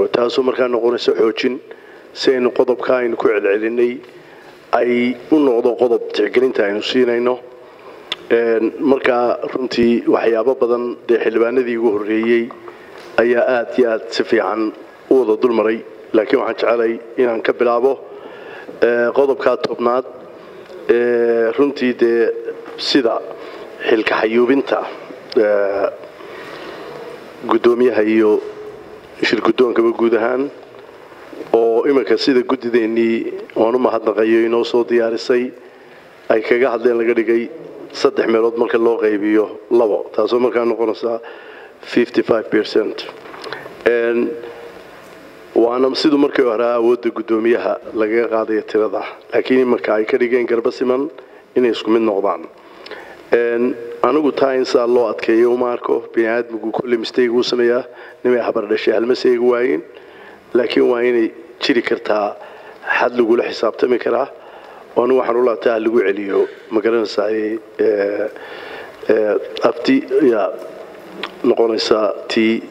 taasoo markaa noqonaysa xoojin si aynu qodobka aynu ku celcelinay ay u noqdo qodob tixgelinta aynu siinayno markaa runtii waxyaabo badan dee xildhibaanadii ugu horreeyey ayaa aad iyo aad si fiican u wada dulmaray laakiin waxaan jecelay inaan ka bilaabo qodobkaa tobnaad runtii dee sida xilka xayuubinta guddoomiyaha iyo shir guddoonkaba guud ahaan oo iminka sida guddideennii oan u mahadnaqayo inoo soo diyaarisay ay kaga hadleen laga dhigay saddex meelood marka loo qaybiyo labo taasoo markaa noqonaysaa waana siduu markii hore awoodda guddoomiyaha lagaga qaadayo tirada laakiin iminka ay ka dhigeen garba siman inay isku mid noqdaan anigu taa in saa loo adkeeyo uma arko bini aadmigu kolley mistayg uu sameeyaa nimay habardhashay halmaseegi waayin laakiin waa inay jiri kartaa xad lagula xisaabtami karaa oo anigu waxaan u laabtaa lagu celiyo ma garanaysaa afti yaa noqonaysaa t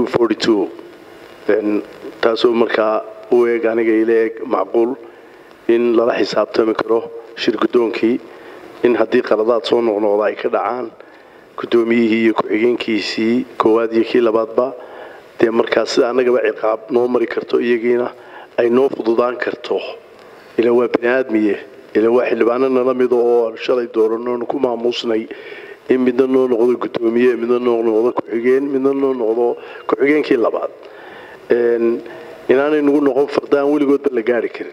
taasoo markaa u eeg aniga ila eeg macquul in lala xisaabtami karo shir guddoonkii in haddii qaladaad soo noqnoqda ay ka dhacaan guddoomiyihii iyo ku-xigeenkiisii koowaad iyo kii labaadba dee markaa sida annagaba ciqaab noo mari karto iyagiina ay noo fududaan karto ila waa bini aadmiye ila waa xildhibaano nala mida oo shalay dooranoonu ku maamuusnay in midna noo noqdo guddoomiye midna noo noqdo ku-xigeen midna noo noqdo ku-xigeenkii labaad inaanay nagu noqon fardaan weligoodba la gaari karin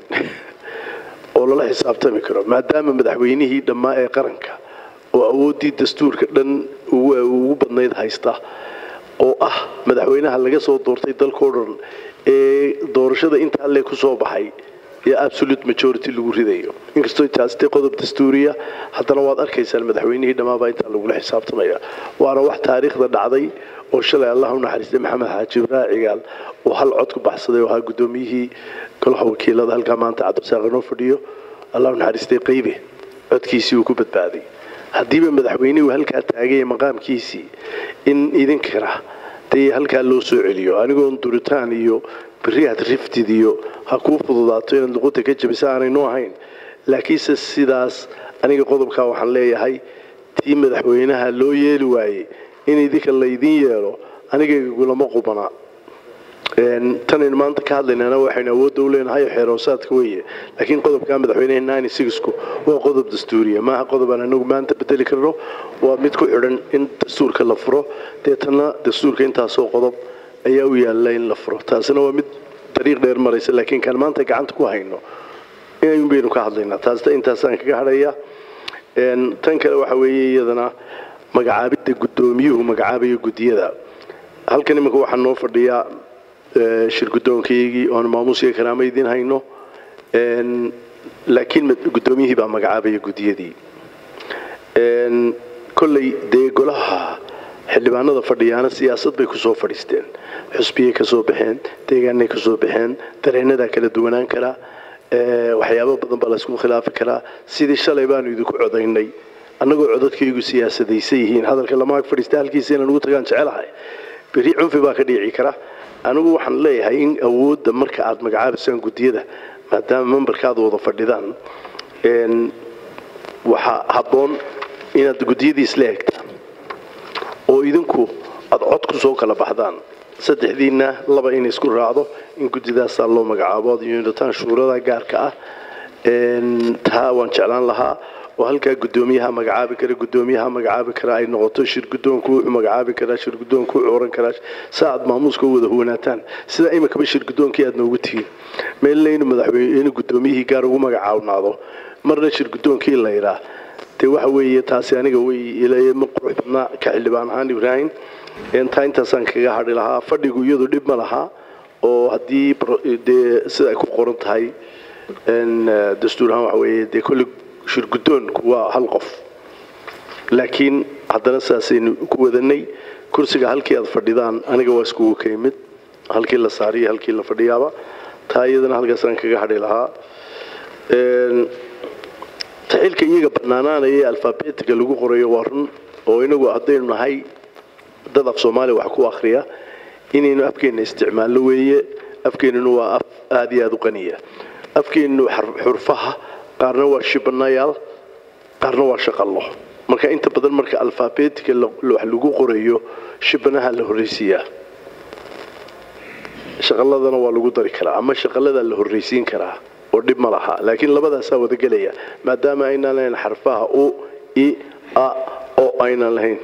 oo lala xisaabtami karo maadaama madaxweynihii dhammaa ee qaranka oo awooddii dastuurka dhan ugu badnayd haysta oo ah madaxweynaha laga soo doortay dalkao dhan ee doorashada intaa le ku soo baxay iyo absolute majority lagu ridayo inkastoo taastee qodob dastuuriya haddana waad arkaysaan madaxweynihii dhammaabaa intaa lagula xisaabtamaya waana wax taariikhda dhacday oo shalay allah u naxariistay maxamed xaaji ibraahi cigaal oo hal cod ku baxsaday oo ahaa guddoomiyihii golaha wakiilada halkaa maanta cabdisaaq inoo fadhiyo allah u naxariistay qaybe codkiisii uu ku badbaaday haddiiba madaxweynuhu halkaa taagaya maqaamkiisii in idinkana dee halkaa loo soo celiyo anigoon duritaan iyo beriyaad riftid iyo ha kuu fududaato inaad luqunta ka jabisa aanaynu ahayn laakiinse sidaas aniga qodobkaa waxaan leeyahay tii madaxweynaha loo yeeli waayey in idinka laydin yeelo anigaygulama qubana tanaynu maanta ka hadlaynana waxaynu awoodda u leenahay xeeroosaadka weeye laakiin qodobka madaxweyneha ku waa qodob dastuuriya maaha qodob aan anagu maanta bedeli karno waa mid ku xidhan in dastuurka la furo deetana dastuurka intaasoo qodob ayaa u yaalla in la furo taasina waa mid dariiq dheer maraysa laakiin kaan maanta gacanta ku hayno inayun baynu ka hadlaynaa taasna intaasaan kaga hadhaya tan kale waxa weeye iyadana magacaabidda guddoomiyuhu magacaabayo guddiyada halkan iminka waxaa noo fadhiyaa shir guddoonkaygii oon maamuusiga karaama idiin hayno laakiin guddoomiyihii baa magacaabaya guddiyadii kolley dee golaha xildhibaanada fadhiyaana siyaasad bay kusoo fadhiisteen xusbiyay ka soo baxeen deegaanay ka soo baxeen dareenadaa kala duwanaan karaa waxyaabo badan baa laysku khilaafi karaa sidii shalay baanu idinku codaynay annagoo codadkaygu siyaasadaysan yihiin hadalka lama ag fadhiista halkiisa inaan ugu tagaan jecelahay beri cunfi baa ka dhiici kara anigu waxaan leeyahay in awoodda marka aad magacaabaysaan guddiyada maadaama membarka aad wada fadhidaan waxaa habboon inaad guddiyadii isla egtaan oo idinku aada cod ku soo kala baxdaan saddexdiinna laba in isku raacdo in guddidaasaa loo magacaabo aad yuunitaan shuurada gaarka ah taa waan jeclaan lahaa oo halkaa guddoomiyaha magacaabi kara guddoomiyaha magacaabi kara ay noqoto shir guddoonku wuxuu magacaabi karaa shir guddoonku wuxuu oran karaa saa aad maamuuska u wada huwanaataan sida iminkaba shir guddoonkii aad noogu tihiin meelna inuu madaxweyne inuu guddoomiyihii gaar ugu magacaawnaado marna shir guddoonkii la yidhaa dee waxa weeye taasi aniga way ma qurux badnaa ka xildhibaan ahaan ibraahim taa intaasaan kaga hadhi lahaa fadhigu iyadu dhib ma laha oo haddii dee sida ay ku qoran tahay dastuur ahaan waxa weeye dee kolley shir guddoonku waa hal qof laakiin haddana saasaynu ku wadanay kursiga halkii aad fadhidaan aniga waa iskugu ka yimid halkii la saariyo halkii la fadhiyaaba taa iyadana halkaasaan kaga hadhi lahaa taxilka iyaga bannaanaanaya ee alfabeetiga lagu qorayo waa run oo inagu haddaynu nahay dad af soomaaliya wax ku akhriya inaynu afkeenna isticmaalno weeye afkeenuna waa af aada iyo aada u qaniya afkeenu xurfaha qaarna waa shibanayaal qaarna waa shaqallo marka inta badan marka alfaabeetika wax lagu qorayo shibanaha la horreysiiyaa shaqaladana waa lagu dari karaa ama shaqaladaa la horreysiin karaa oo dhib ma laha laakiin labadaasaa wada gelaya maadaama aynaan lahayn xarfaha u i a oo aynaan lahayn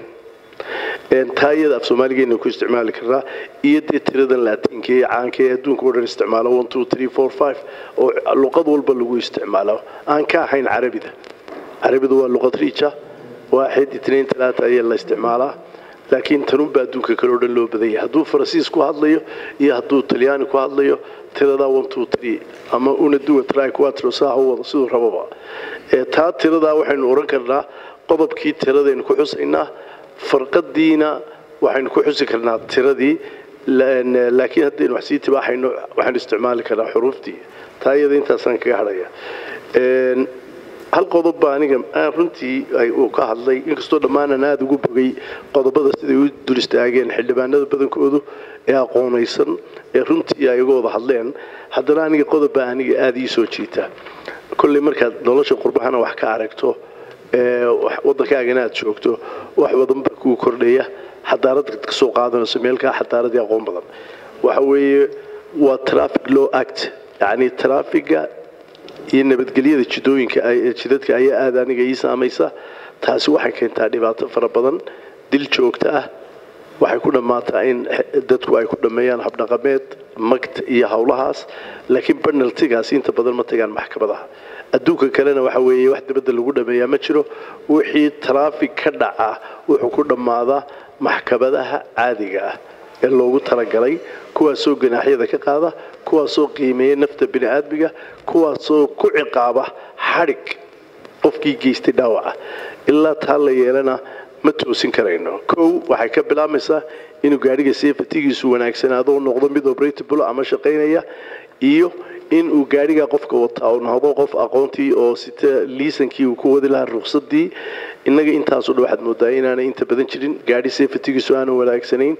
taa iyada af soomaaligeena ku isticmaali karaa iyo dee tiradan laatiinka ee caanka ee adduunka o dhan isticmaalo one two three four five oo luqad walba lagu isticmaalo aan ka ahayn carabida carabidu waa luqad riija waaxid itnain talaata ayaa la isticmaalaa laakiin tanunba adduunka kale o dhan loo badanya hadduu faransiis ku hadlayo iyo hadduu talyaani ku hadlayo tiradaa one two three ama una duwa try quatro saa u wado siduu rababa taa tiradaa waxaynu odhan karnaa qodobkii tiradaynu ku xusaynaa farqadiina waxaynu ku xusi karnaa tiradii laakiin haddaynu wax sii tibaaxayno waxaynu isticmaali karnaa xuruuftii taa iyada intaasaan kaga hadhaya hal qodob baa aniga runtii uu ka hadlay inkastoo dhammaanan aada ugu bogay qodobada siday u dul istaageen xildhibaanada badankoodu ee aqoonaysan ee runtii ay uga wada hadleen haddana aniga qodob baa aniga aada ii soo jiita kolley markaad nolosha qurbahana wax ka aragto waddankaagana aad joogto wax badan baa kuu kordhaya xadaarada ka soo qaadanayso meelkaa xadaaradii aqoon badan waxa weeye waa traffic law act yacni traffiga iyo nabadgelyada jidooyinka jidadka ayaa aada aniga ii saamaysa taasi waxay keentaa dhibaato fara badan dil joogto ah waxay ku dhammaataa in dadku ay ku dhammeeyaan habdhaqameed magta iyo howlahaas laakiin banaltigaasi inta badan ma tagaan maxkamadaha adduunka kalena waxa weeye wax dibadda lagu dhameeyaa ma jiro wixii taraafig ka dhaca wuxuu ku dhammaadaa maxkamadaha caadiga ah ee loogu talagalay kuwaasoo ganaaxyada ka qaada kuwaasoo qiimeeya nafta bini aadmiga kuwaasoo ku ciqaaba xadhig qofkii geystay dhaawaca ilaa taa la yeelana ma toosin karayno kow waxay ka bilaabmaysaa inuu gaadhiga seefatigiisu wanaagsanaado u noqdo mid obratable ama shaqaynaya iyo in uu gaadhiga qofka wataa uu noqdo qof aqoontii oo sita liisankii uu ku wadi lahaa ruqsadii innaga intaasoo dhan waxaad moodaa inaanay inta badan jirin gaadhi seefatigiisu aanan wanaagsanayn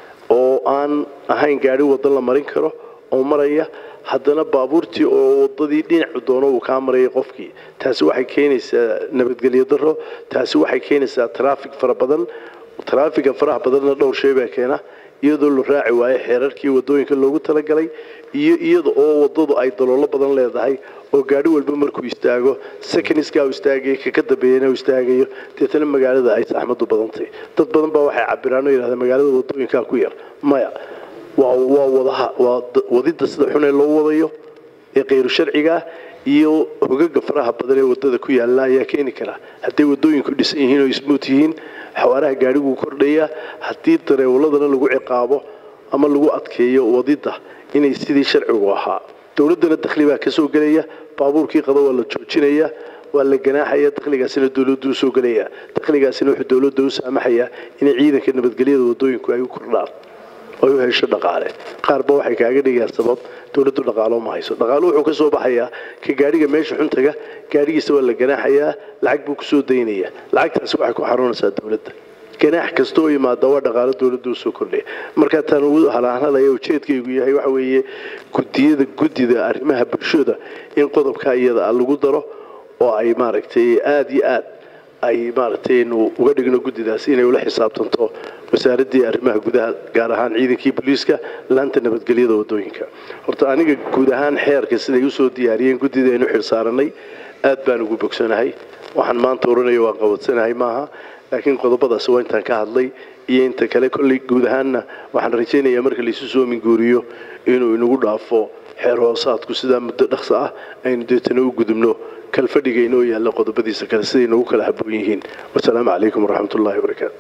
oo aan ahayn gaadhi waddan la marin karo oo maraya haddana baabuurtii oo wadadii dhinacu doono uu kaa marayay qofkii taasi waxay keenaysaa nabadgelyo daro taasi waxay keenaysaa taraafig fara badan taraafiga faraha badanna dhowr shay baa keena iyadoo la raaci waayo xeerarkii wadooyinka loogu talagalay iyo iyada oo wadadu ay daloolo badan leedahay oo gaadhi walba markuu istaago secondskaa uu istaagayo kaka dambeeyana uu istaagayo deetana magaalada ay saxmadu badantay dad badan baa waxay cabiraan oo yidhahdeen magaalada wadooyinkaa ku yar maya waa waa wadaha waa wadida sida xun ee loo wadayo ee kayru sharciga ah iyo hogaga faraha badan ee wadada ku yaalla ayaa keeni kara hadday wadooyinku dhisan yihiin oo ismuut yihiin xawaaraha gaadhiguu kordhaya haddii dareewaladana lagu ciqaabo ama lagu adkeeyo wadida inay sidii sharcigu ahaa dowladdana dakhli baa ka soo gelaya baabuurkii qado waa la joojinaya waa la ganaaxaya dakhligaasina dowladdu u soo gelaya dakhligaasina wuxuu dowladda u saamaxayaa inay ciidanka nabadgelyada wadooyinku ay u kordhaan oy u hesho dhaqaale qaarba waxay kaaga dhigayaan sabab dowladdu dhaqaalo ma hayso dhaqaalo wuxuu ka soo baxayaa ka gaadhiga meesha xuntaga gaadhigiisa waa la ganaaxayaa lacag buu kusoo daynaya lacagtaasi waxay ku xaruunaysaa dowladda ganaax kasta oo yimaada waa dhaqaalo dowladda u soo kordhaya markaa taan ugu halaanhalaya ujeedkaygu yahay waxa weeye gudiyada guddida arrimaha bulshada in qodobka iyada ah lagu daro oo ay maaragtay aada iyo aad ay maaragtay nu uga dhigno guddidaas inay ula xisaabtanto wasaaraddii arrimaha gudaha gaar ahaan ciidankii booliiska laanta nabadgelyada wadooyinka horta aniga guud ahaan xeerka siday usoo diyaariyeen guddida aynu xilsaaranay aad baan ugu bogsanahay waxaan maanta odhanaya waan qabadsanahay maaha laakiin qodobadaas waa intaan ka hadlay iyo inta kale kolley guud ahaanna waxaan rajaynayaa marka laysu soo minguuriyo inuu inagu dhaafo xeer hoosaadku sidaa muddo dhaqso ah aynu deetana u gudubno kalfadhiga inoo yaalla qodobadiisa kale siday nagu kala habboon yihiin wasalaamu calaykum waraxmat ullahi wabarakaatu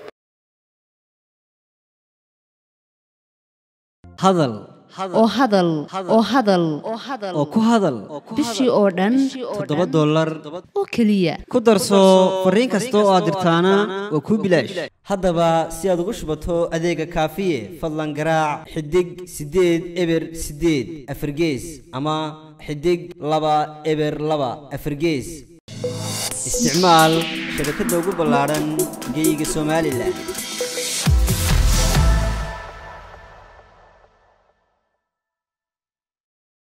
hadal oo hadal oo hadal oo ku hadal bishii oo dhan toddoba dollar oo keliya ku darso fariin kasta oo aad dirtaana waa kuu bilaash haddaba si aad ugu shubato adeega kaafiye fadlan garaac xidig siddeed eber siddeed afargees ama xidig laba eber laba afargees isticmaal shabakadda ugu ballaadhan geyga somalilan